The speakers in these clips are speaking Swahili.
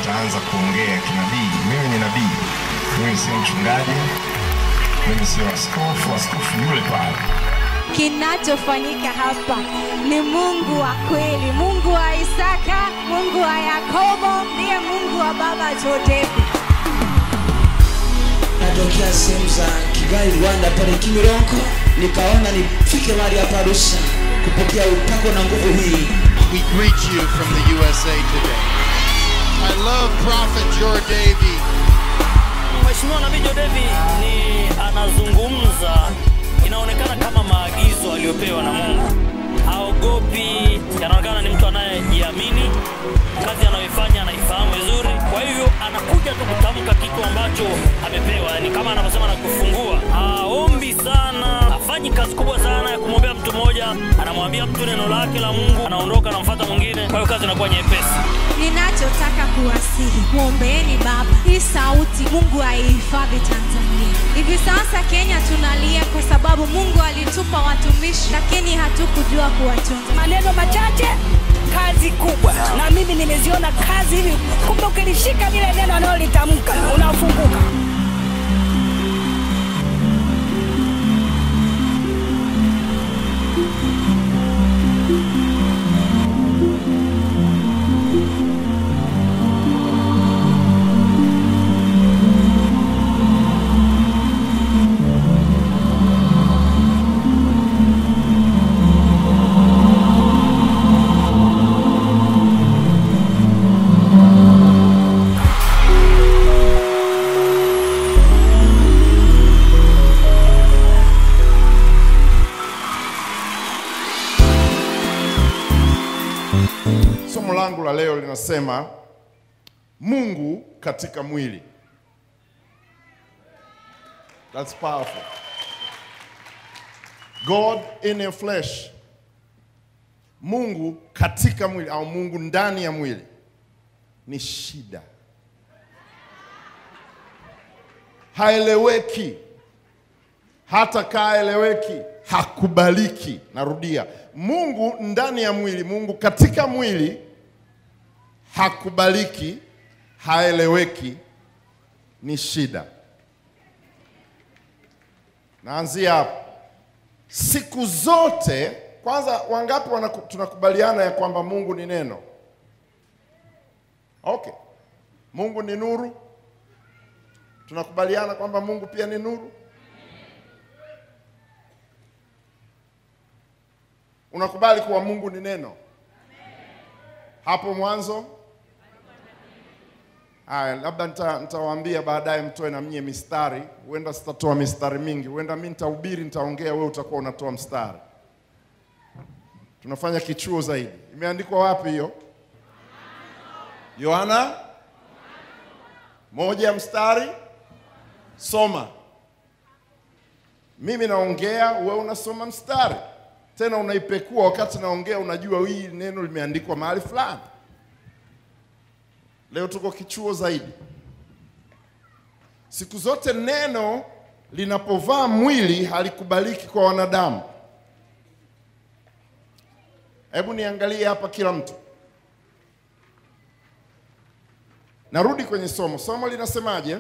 wataanza kuongea kinabii. Mimi ni nabii, mimi sio mchungaji, mimi sio askofu. Askofu yule pale. Kinachofanyika hapa ni Mungu wa kweli, Mungu wa Isaka, Mungu wa Yakobo, ndiye Mungu wa baba zote. natokea sehemu za Kigali, Rwanda, pale Kimironko, nikaona nifike mahali hapa Arusha kupokea upako na nguvu hii. We greet you from the USA today. I love Prophet Jor Davy. Mheshimiwa Nabii Jodevi ni anazungumza, inaonekana kama maagizo aliyopewa na Mungu. Haogopi, anaonekana ni mtu anayejiamini, kazi anayoifanya anaifahamu vizuri. Kwa hivyo anakuja tu kutamka kitu ambacho amepewa, yani kama anavyosema na kufungua. Haombi sana, hafanyi kazi kubwa sana ya kumwombea mtu mmoja, anamwambia mtu neno lake la Mungu, anaondoka, anamfuata mwingine. Kwa hiyo kazi inakuwa nyepesi. Ninachotaka kuwasihi, mwombeeni Baba hii sauti, Mungu aihifadhi Tanzania. Hivi sasa Kenya tunalia kwa sababu Mungu alitupa watumishi, lakini hatukujua kuwatunza. maneno machache kazi kubwa na mimi nimeziona kazi hivi kumbe ukilishika lile neno analolitamka unafunguka Somo langu la leo linasema Mungu katika mwili. That's powerful. God in a flesh. Mungu katika mwili au Mungu ndani ya mwili ni shida, haeleweki, hata kaeleweki, hakubaliki. Narudia, Mungu ndani ya mwili, Mungu katika mwili hakubaliki, haeleweki, ni shida. Naanzia hapo. Siku zote, kwanza, wangapi wanaku- tunakubaliana ya kwamba Mungu ni neno? Okay, Mungu ni nuru. Tunakubaliana kwamba Mungu pia ni nuru. Unakubali kuwa Mungu ni neno? Hapo mwanzo Haya, labda nita- nitawaambia baadaye mtoe na mnye mistari. Huenda sitatoa mistari mingi, huenda mi nitahubiri, nitaongea, wewe utakuwa unatoa mstari. Tunafanya kichuo zaidi. Imeandikwa wapi hiyo? Yohana moja mstari, soma. Mimi naongea, wewe unasoma mstari, tena unaipekua. Wakati naongea, unajua hii neno limeandikwa mahali fulani. Leo tuko kichuo zaidi. Siku zote neno linapovaa mwili halikubaliki kwa wanadamu. Hebu niangalie hapa kila mtu. Narudi kwenye somo. Somo linasemaje?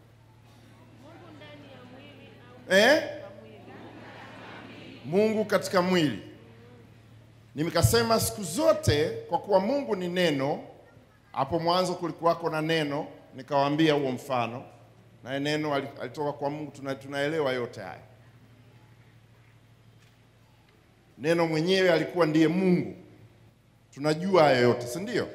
Eh? Mungu katika mwili. Nimekasema siku zote kwa kuwa Mungu ni neno, hapo mwanzo kulikuwako na neno, nikawaambia huo mfano, naye neno ali- alitoka kwa Mungu. Tuna, tunaelewa yote haya. Neno mwenyewe alikuwa ndiye Mungu, tunajua haya yote, si ndio?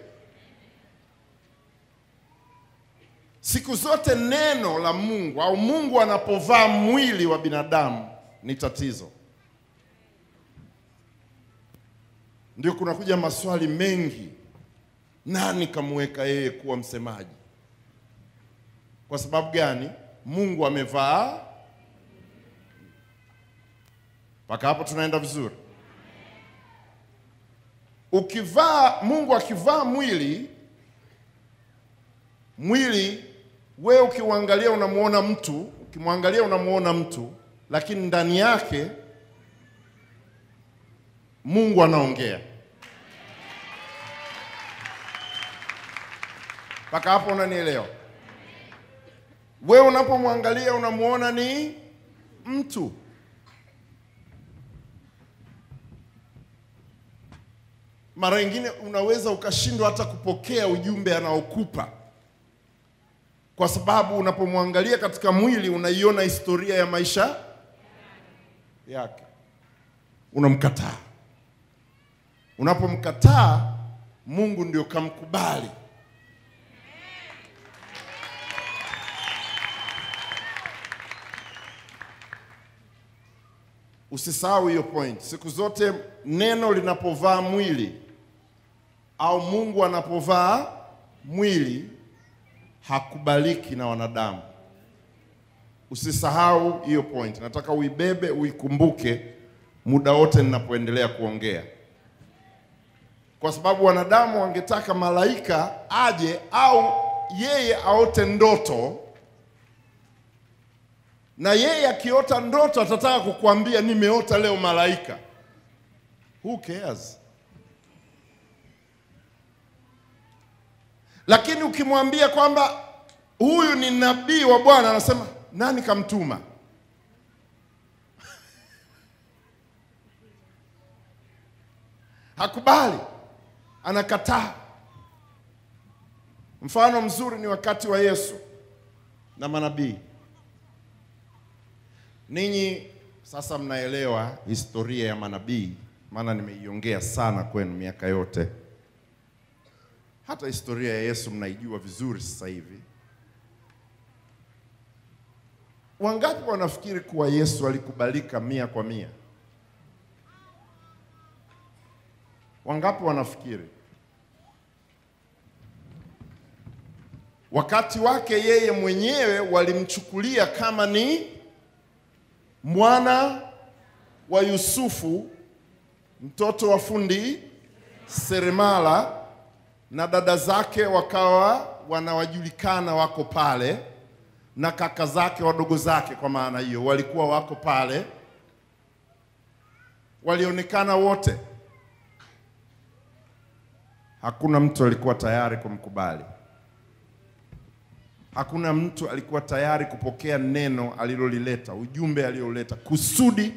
Siku zote neno la Mungu au Mungu anapovaa mwili wa binadamu ni tatizo. Ndio kunakuja maswali mengi nani kamweka yeye kuwa msemaji? Kwa sababu gani? Mungu amevaa. Mpaka hapo tunaenda vizuri. Ukivaa, Mungu akivaa mwili, mwili wewe ukiuangalia unamuona mtu, ukimwangalia unamuona mtu, lakini ndani yake Mungu anaongea. Mpaka hapo unanielewa? Wewe unapomwangalia unamuona ni mtu. Mara nyingine unaweza ukashindwa hata kupokea ujumbe anaokupa, kwa sababu unapomwangalia katika mwili unaiona historia ya maisha yake, unamkataa. Unapomkataa, Mungu ndio kamkubali. Usisahau hiyo point. Siku zote neno linapovaa mwili au Mungu anapovaa mwili hakubaliki na wanadamu. Usisahau hiyo point. Nataka uibebe, uikumbuke muda wote ninapoendelea kuongea, kwa sababu wanadamu wangetaka malaika aje au yeye aote ndoto na yeye akiota ndoto atataka kukuambia nimeota leo malaika. Who cares? Lakini ukimwambia kwamba huyu ni nabii wa Bwana, anasema nani kamtuma? Hakubali, anakataa. Mfano mzuri ni wakati wa Yesu na manabii. Ninyi sasa mnaelewa historia ya manabii, maana nimeiongea sana kwenu miaka yote. Hata historia ya Yesu mnaijua vizuri sasa hivi. Wangapi wanafikiri kuwa Yesu alikubalika mia kwa mia? Wangapi wanafikiri? Wakati wake yeye mwenyewe walimchukulia kama ni mwana wa Yusufu, mtoto wa fundi seremala, na dada zake wakawa wanawajulikana wako pale, na kaka zake wadogo zake, kwa maana hiyo walikuwa wako pale, walionekana wote. Hakuna mtu alikuwa tayari kumkubali. Hakuna mtu alikuwa tayari kupokea neno alilolileta, ujumbe aliloleta, kusudi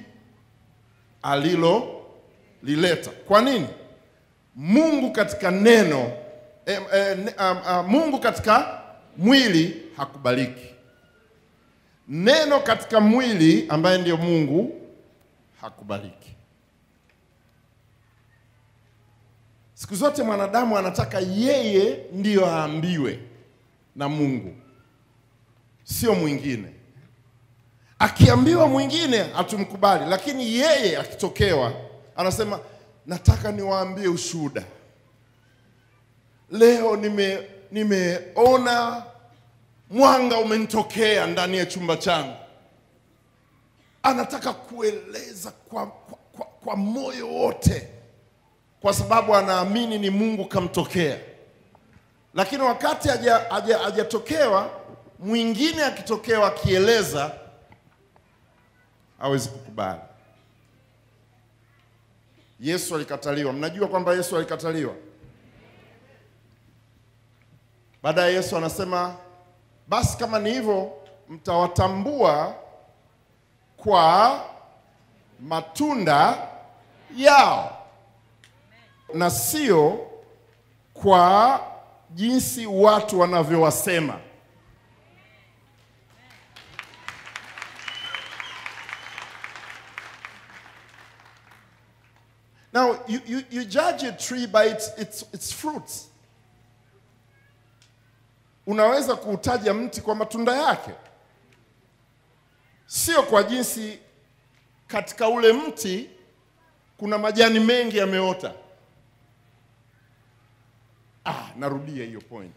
alilolileta. Kwa nini? Mungu katika neno eh, eh, ne- ah, ah, Mungu katika mwili hakubaliki. Neno katika mwili ambaye ndiyo Mungu hakubaliki. Siku zote mwanadamu anataka yeye ndiyo aambiwe na Mungu, sio mwingine. Akiambiwa mwingine hatumkubali, lakini yeye akitokewa anasema nataka niwaambie ushuhuda. Leo nime nimeona mwanga umenitokea ndani ya chumba changu. Anataka kueleza kwa, kwa, kwa, kwa moyo wote, kwa sababu anaamini ni Mungu kamtokea lakini wakati haja- haja- hajatokewa mwingine akitokewa akieleza hawezi kukubali. Yesu alikataliwa. Mnajua kwamba Yesu alikataliwa. Baadaye Yesu anasema basi kama ni hivyo, mtawatambua kwa matunda yao na sio kwa jinsi watu wanavyowasema. Now, you, you, you judge a tree by its, its, its fruits. Unaweza kuutaja mti kwa matunda yake, sio kwa jinsi katika ule mti kuna majani mengi yameota. Ah, narudia hiyo point.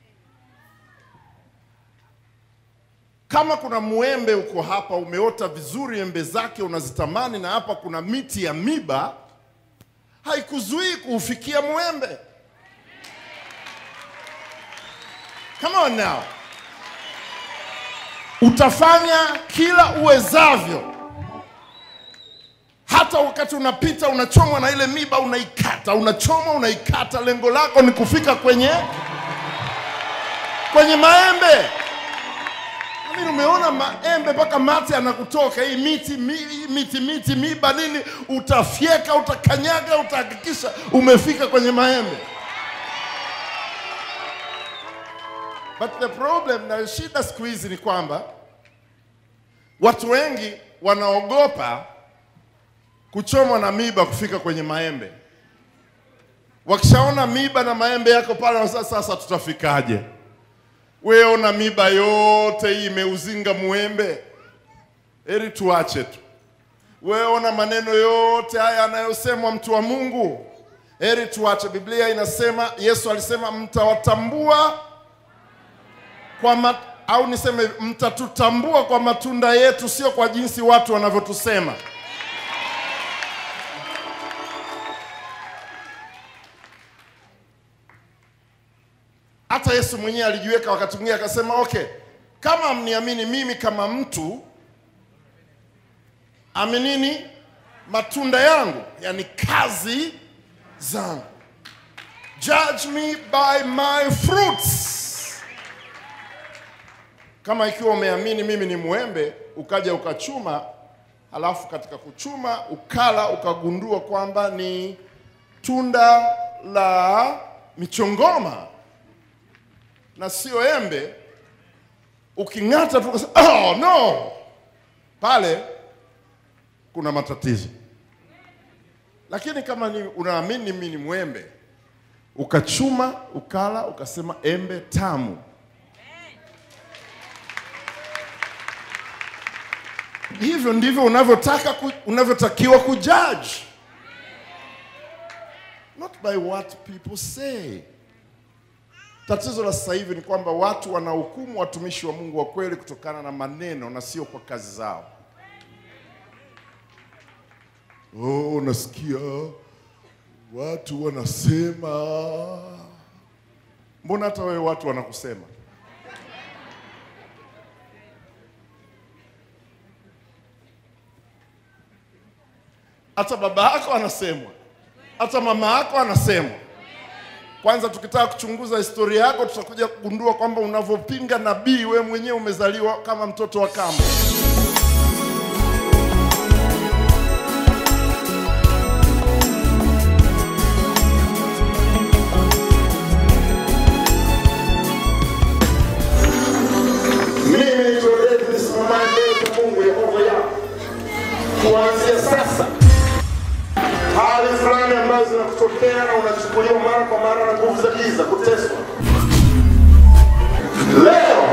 Kama kuna mwembe uko hapa umeota vizuri, embe zake unazitamani, na hapa kuna miti ya miba, haikuzuii kuufikia mwembe. Come on now, utafanya kila uwezavyo hata wakati unapita unachomwa na ile miba unaikata, unachoma unaikata, lengo lako ni kufika kwenye kwenye maembe. Mimi umeona maembe mpaka mate anakutoka. Hii miti mi- miti miti miba nini, utafyeka, utakanyaga, utahakikisha umefika kwenye maembe. But the problem na shida siku hizi ni kwamba watu wengi wanaogopa kuchomwa na miba kufika kwenye maembe. Wakishaona miba na maembe yako pale, wanasema sasa tutafikaje? Wewe ona miba yote hii imeuzinga muembe, heri tuache tu. Wewe ona maneno yote haya anayosemwa mtu wa Mungu, heri tuache. Biblia inasema, Yesu alisema mtawatambua kwa mat, au niseme mtatutambua kwa matunda yetu, sio kwa jinsi watu wanavyotusema. Hata Yesu mwenyewe alijiweka wakati mwingine akasema, okay, kama mniamini mimi kama mtu, aminini matunda yangu, yani kazi zangu. Judge me by my fruits. Kama ikiwa umeamini mimi ni mwembe, ukaja ukachuma, halafu katika kuchuma ukala, ukagundua kwamba ni tunda la michongoma na sio embe, uking'ata tu ukasema, oh, no, pale kuna matatizo. Lakini kama ni unaamini mimi ni mwembe, ukachuma ukala, ukasema embe tamu, hivyo ndivyo unavyotaka ku, unavyotakiwa kujudge, not by what people say. Tatizo la sasa hivi ni kwamba watu wanahukumu watumishi wa Mungu wa kweli kutokana na maneno na sio kwa kazi zao. Oh, nasikia watu wanasema. Mbona hata wewe watu wanakusema? Hata baba yako anasemwa, hata mama yako anasemwa. Kwanza tukitaka kuchunguza historia yako, tutakuja kugundua kwamba unavyopinga nabii, wewe mwenyewe umezaliwa kama mtoto wa kambo. Mimi naitwa David Simamai mbele za Mungu Yehova yao. Kuanzia sasa hali fulani ambazo zinakutokea na unachukuliwa mara kwa mara na nguvu za giza, kuteswa. Leo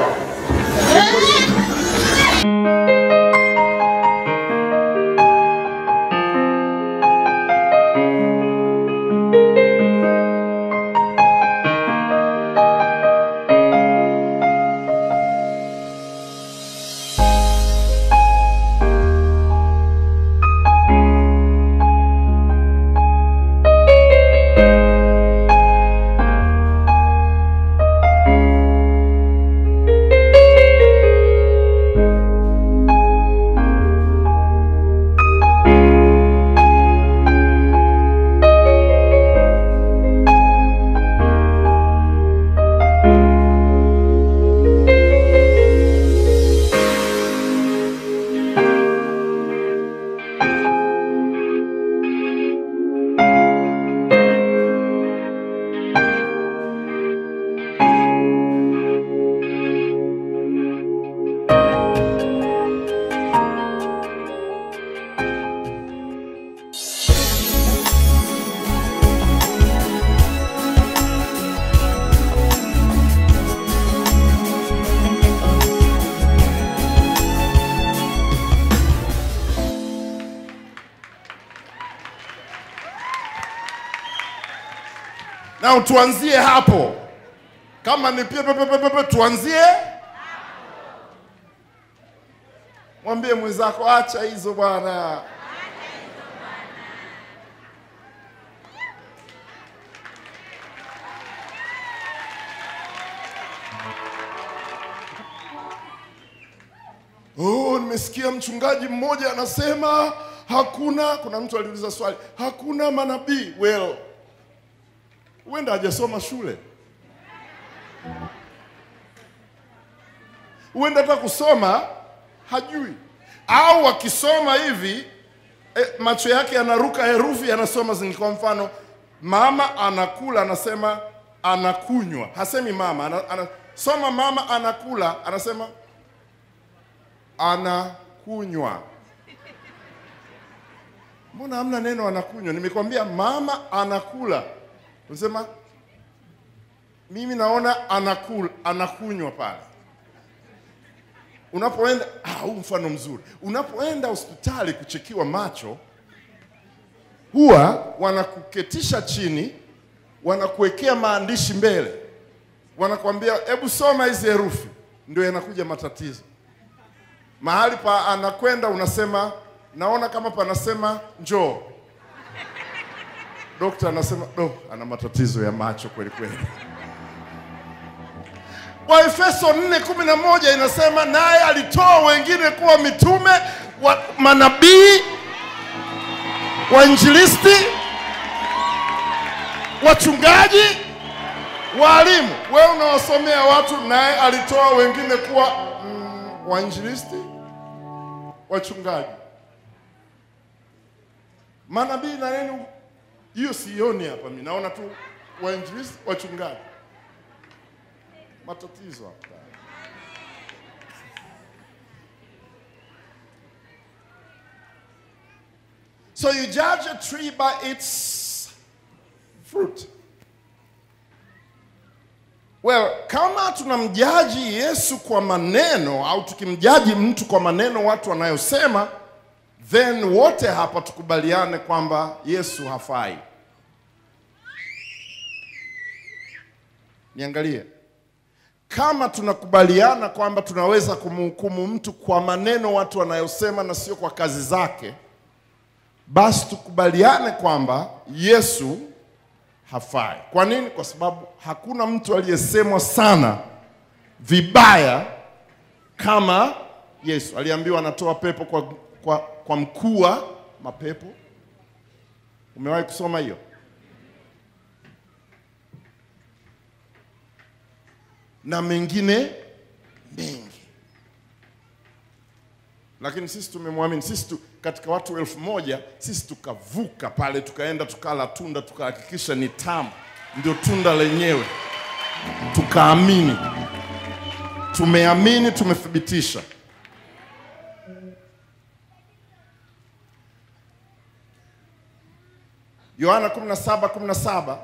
na tuanzie hapo. Kama ni pia pepe pepe pepe, tuanzie mwambie mwenzako, acha hizo bwana. Oh, nimesikia mchungaji mmoja anasema hakuna. Kuna mtu aliuliza swali, hakuna manabii. Well, huenda hajasoma shule. huenda hata kusoma hajui, au akisoma hivi e, macho yake yanaruka herufi yanasoma zingi. Kwa mfano, mama anakula, anasema anakunywa, hasemi mama ana, anasoma mama anakula, anasema anakunywa. Mbona hamna neno anakunywa? Nimekwambia mama anakula, unasema mimi naona anakula, anakunywa pale. Unapoenda ah, huu mfano mzuri. Unapoenda hospitali kuchekiwa macho, huwa wanakuketisha chini, wanakuwekea maandishi mbele, wanakwambia hebu soma hizi herufi, ndio yanakuja matatizo. Mahali pa anakwenda unasema, naona kama panasema njoo. Dokta anasema do, ana matatizo ya macho kweli kweli. Waefeso 4:11 inasema naye alitoa wengine kuwa mitume wa manabii, wainjilisti, wachungaji, walimu. Wewe unawasomea watu, naye alitoa wengine kuwa mm, wainjilisti, wachungaji, manabii na nini. Hiyo sioni hapa, mimi naona tu wainjilisti, wachungaji matatizo hapa. So you judge a tree by its fruit. Well, kama tunamjaji Yesu kwa maneno au tukimjaji mtu kwa maneno watu wanayosema, then wote hapa tukubaliane kwamba Yesu hafai. Niangalie kama tunakubaliana kwamba tunaweza kumhukumu mtu kwa maneno watu wanayosema na sio kwa kazi zake, basi tukubaliane kwamba Yesu hafai. Kwa nini? Kwa sababu hakuna mtu aliyesemwa sana vibaya kama Yesu. Aliambiwa anatoa pepo kwa, kwa, kwa mkuu wa mapepo. Umewahi kusoma hiyo? na mengine mengi, lakini sisi tumemwamini. Sisi tu, katika watu elfu moja sisi tukavuka pale, tukaenda tukala tunda, tukahakikisha ni tamu, ndio tunda lenyewe, tukaamini. Tumeamini, tumethibitisha. Yohana 17 17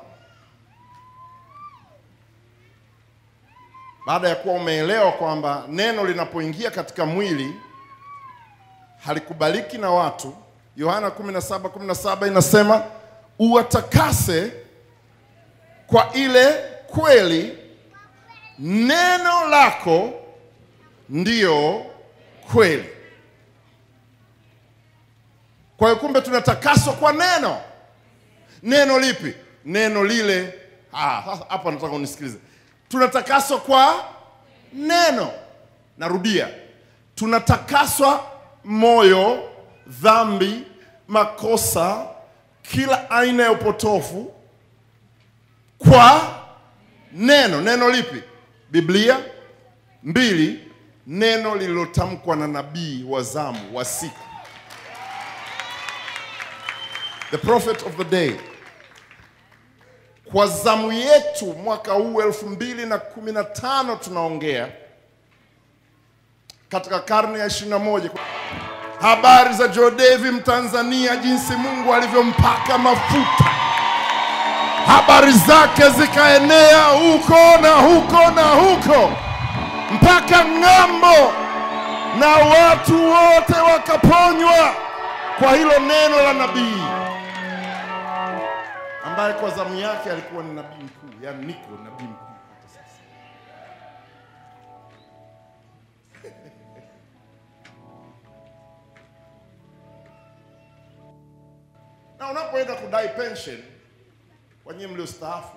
baada ya kuwa umeelewa kwamba neno linapoingia katika mwili halikubaliki na watu. Yohana 17:17 inasema uwatakase kwa ile kweli, neno lako ndiyo kweli. Kwa hiyo kumbe tunatakaswa kwa neno. Neno lipi? Neno lile. Ah, sasa hapa nataka unisikilize tunatakaswa kwa neno. Narudia, tunatakaswa moyo, dhambi, makosa, kila aina ya upotofu kwa neno. Neno lipi? Biblia. Mbili, neno lililotamkwa na nabii wa zamu wa siku, the prophet of the day kwa zamu yetu mwaka huu elfu mbili na kumi na tano tunaongea katika karne ya ishirini na moja habari za Jodevi Mtanzania, jinsi Mungu alivyompaka mafuta, habari zake zikaenea huko na huko na huko mpaka ng'ambo, na watu wote wakaponywa kwa hilo neno la nabii ambaye kwa zamu yake alikuwa ni nabii mkuu, yaani niko nabii mkuu hata sasa. na unapoenda kudai pension kwa nyinyi mliostaafu,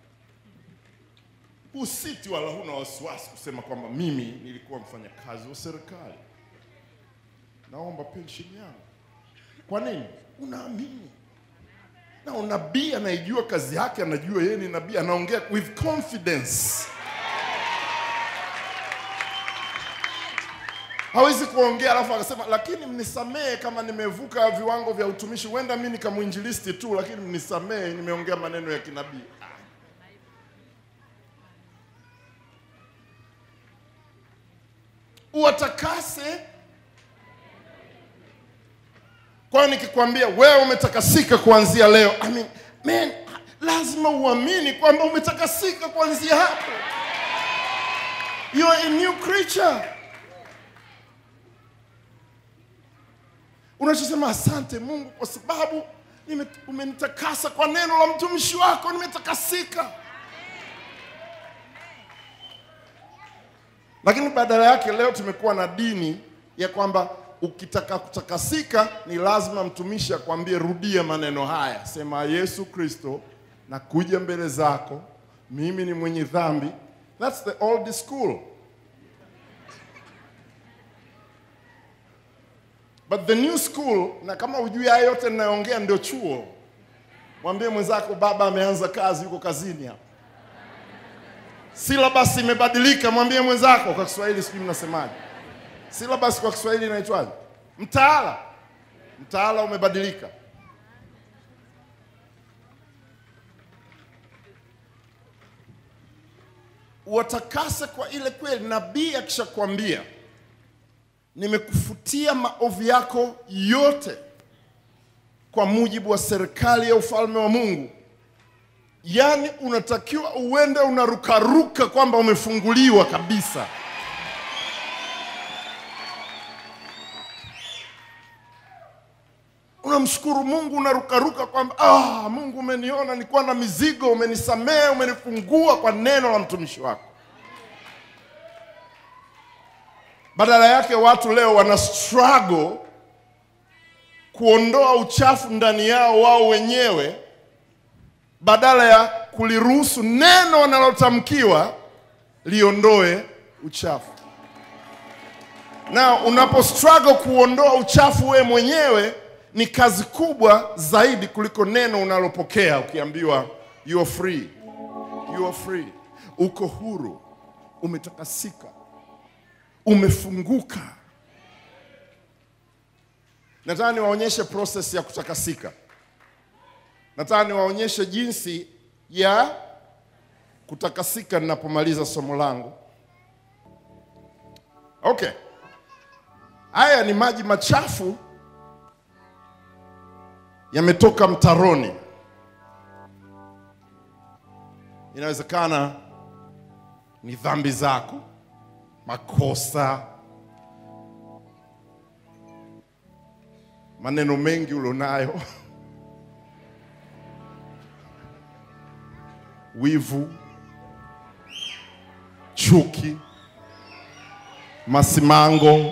usiti wala huna wasiwasi kusema kwamba mimi nilikuwa mfanyakazi wa serikali, naomba pension yangu. Kwa nini? Unaamini na unabii anaijua kazi yake, anajua yeye ni nabii, anaongea with confidence. hawezi kuongea alafu akasema lakini mnisamehe kama nimevuka viwango vya utumishi huenda mi nikamwinjilisti tu lakini mnisamehe nimeongea maneno ya kinabii Ah. uwatakase kwa hiyo nikikwambia wewe umetakasika kuanzia leo I mean, man, lazima uamini kwamba umetakasika kuanzia hapo you are a new creature unachosema asante mungu kwa sababu nime- umenitakasa kwa neno la mtumishi wako nimetakasika lakini badala yake leo tumekuwa na dini ya kwamba ukitaka kutakasika ni lazima mtumishi akwambie rudia maneno haya sema yesu kristo nakuja mbele zako mimi ni mwenye dhambi thats the old school but the new school na kama ujui haya yote ninayoongea ndio chuo mwambie mwenzako baba ameanza kazi yuko kazini hapa syllabus imebadilika mwambie mwenzako kwa kiswahili sijui mnasemaje syllabus kwa kiswahili inaitwaje mtaala mtaala umebadilika watakase kwa ile kweli nabii akishakwambia nimekufutia maovu yako yote kwa mujibu wa serikali ya ufalme wa mungu yaani unatakiwa uende unarukaruka kwamba umefunguliwa kabisa unamshukuru mungu unarukaruka kwamba ah, mungu umeniona nilikuwa na mizigo umenisamehe umenifungua kwa neno la mtumishi wako badala yake watu leo wana struggle kuondoa uchafu ndani yao wao wenyewe badala ya kuliruhusu neno wanalotamkiwa liondoe uchafu na unapo struggle kuondoa uchafu wewe mwenyewe ni kazi kubwa zaidi kuliko neno unalopokea ukiambiwa you are free you are free uko huru umetakasika umefunguka nataka niwaonyeshe process ya kutakasika nataka niwaonyeshe jinsi ya kutakasika ninapomaliza somo langu okay haya ni maji machafu yametoka mtaroni inawezekana ni dhambi zako makosa maneno mengi ulionayo wivu chuki masimango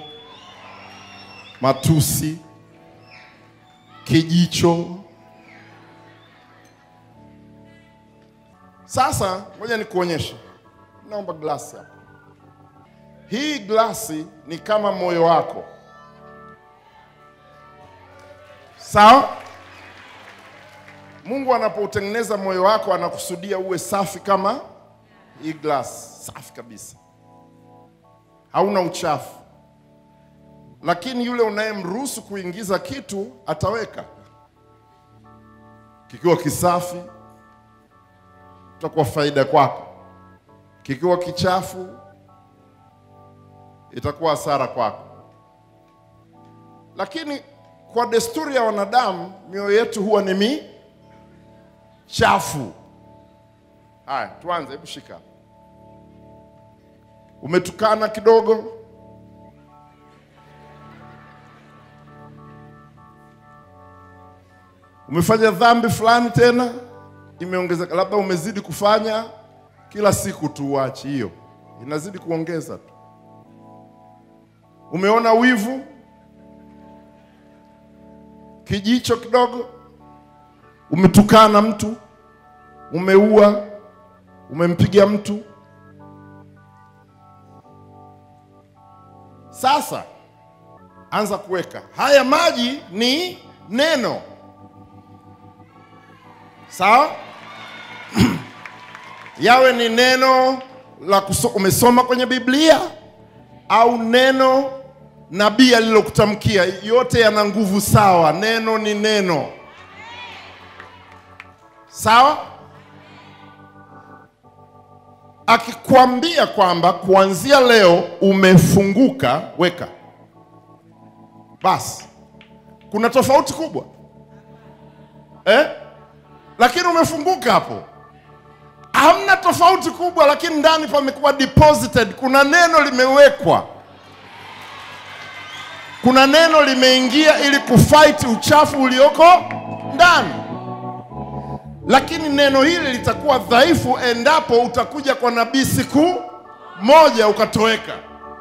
matusi kijicho sasa ngoja nikuonyeshe naomba glasi hapa hii glasi ni kama moyo wako sawa mungu anapoutengeneza moyo wako anakusudia uwe safi kama hii glasi safi kabisa hauna uchafu lakini yule unayemruhusu kuingiza kitu ataweka kikiwa kisafi itakuwa faida kwako kikiwa kichafu itakuwa hasara kwako lakini kwa desturi ya wanadamu mioyo yetu huwa ni mi chafu haya tuanze hebu shika umetukana kidogo umefanya dhambi fulani tena imeongezeka labda umezidi kufanya kila siku tu uachi hiyo inazidi kuongeza tu umeona wivu kijicho kidogo umetukana mtu umeua umempiga mtu sasa anza kuweka haya maji ni neno sawa yawe ni neno la kuso, umesoma kwenye biblia au neno nabii alilokutamkia, yote yana nguvu sawa. Neno ni neno, sawa. Akikwambia kwamba kuanzia leo umefunguka, weka basi, kuna tofauti kubwa eh? Lakini umefunguka hapo, hamna tofauti kubwa, lakini ndani pamekuwa deposited, kuna neno limewekwa kuna neno limeingia ili kufight uchafu ulioko ndani, lakini neno hili litakuwa dhaifu endapo utakuja kwa nabii siku moja ukatoweka.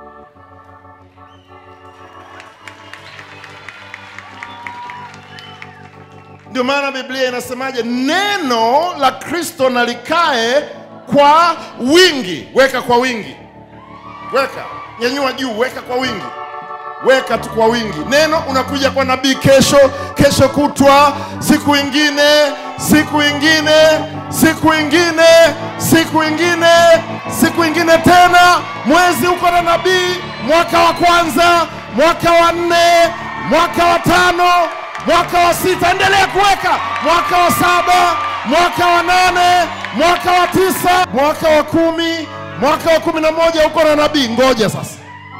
Ndio maana Biblia inasemaje? Neno la Kristo na likae kwa wingi. Weka kwa wingi, weka, nyanyua juu, weka kwa wingi weka tu kwa wingi. Neno unakuja kwa nabii kesho, kesho kutwa, siku ingine, siku ingine, siku ingine, siku ingine, siku ingine tena. Mwezi uko na nabii, mwaka wa kwanza, mwaka wa nne, mwaka wa tano, mwaka wa sita, endelea kuweka, mwaka wa saba, mwaka wa nane, mwaka wa tisa, mwaka wa kumi, mwaka wa kumi na moja uko na nabii. Ngoja sasa.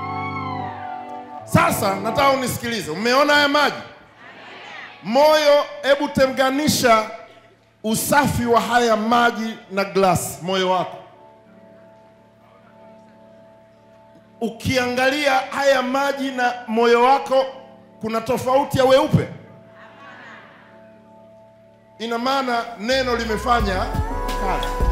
Sasa nataka unisikilize. Umeona haya maji moyo? Hebu tenganisha usafi wa haya maji na glasi, moyo wako. Ukiangalia haya maji na moyo wako, kuna tofauti ya weupe? Ina maana neno limefanya kazi.